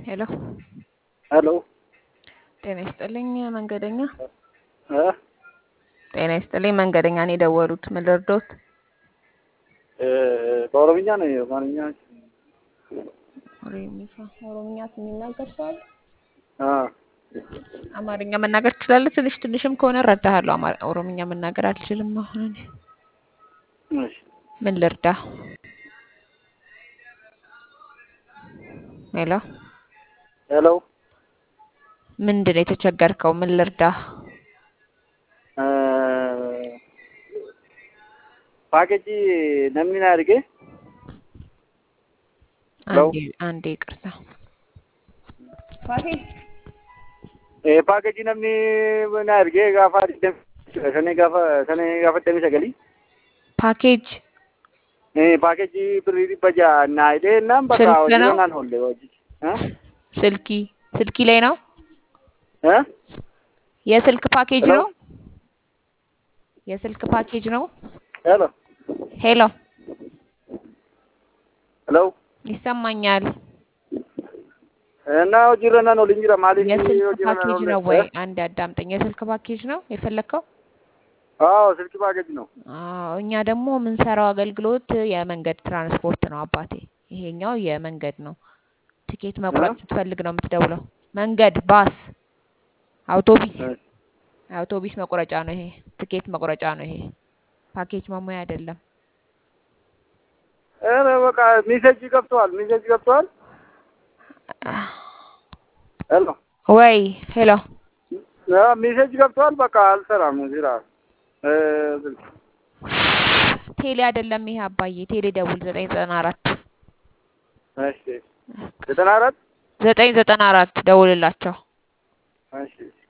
ሄሎ ሄሎ ጤና ይስጥልኝ መንገደኛ። እ ጤና ይስጥልኝ መንገደኛ ነው የደወሉት። ምን ልርዶት? እ በኦሮምኛ ነው በአማርኛ ኦሮሚፋ ኦሮምኛ የሚናገር ሰው አለ? አ አማርኛ መናገር ትችላለህ? ትንሽ ትንሽም ከሆነ እረዳሃለሁ። አማ- ኦሮምኛ መናገር አልችልም። አሁን እኔ እሺ ምን ልርዳ? ሄሎ ሄሎ ምንድን ነው የተቸገርከው? ምን ልርዳ? እ ፓኬጂ ነሚና አድርጌ ሄሎ አንዴ አንዴ ይቅርታ። e packagii namni na ergee gaafa sanii gaafa sanii gaafa deemi sagalii ፓኬጅ packagii birrii dhibba ja'a naa hidhee naan bakka ስልክ hojii ነው? naan oolle hojii ስልኪ ስልኪ ላይ ነው? እ የስልክ ፓኬጅ ሄሎ ነው? የስልክ ፓኬጅ ነው? ሄሎ ሄሎ ሄሎ ይሰማኛል። እና hojiirra naan oliin jira maaliif የስልክ hojiirra naan ፓኬጅ oolle ነው ወይ? አንድ አዳምጠኝ። የስልክ ፓኬጅ ነው የፈለግከው? አዎ ስልክ ፓኬጅ ነው አዎ፣ እኛ ደግሞ የምንሰራው አገልግሎት የመንገድ ትራንስፖርት ነው አባቴ። ይሄኛው የመንገድ ነው። ትኬት እ መቁረጥ ስትፈልግ ነው የምትደውለው። መንገድ፣ ባስ፣ አውቶቢስ አውቶቢስ መቁረጫ ነው ይሄ። ትኬት መቁረጫ ነው ይሄ። ፓኬጅ መሙያ አይደለም። ኧረ በቃ ሜሴጅ ገብተዋል ሜሴጅ ገብተዋል ሄሎ ወይ ሄሎ ሜሴጅ ገብተዋል በቃ አልሰራም እዚህ ራ ስልክ ቴሌ አይደለም ይሄ አባዬ። ቴሌ ደውል ዘጠኝ ዘጠና አራት እሺ ዘጠና አራት ዘጠኝ ዘጠና አራት ደውልላቸው። እሺ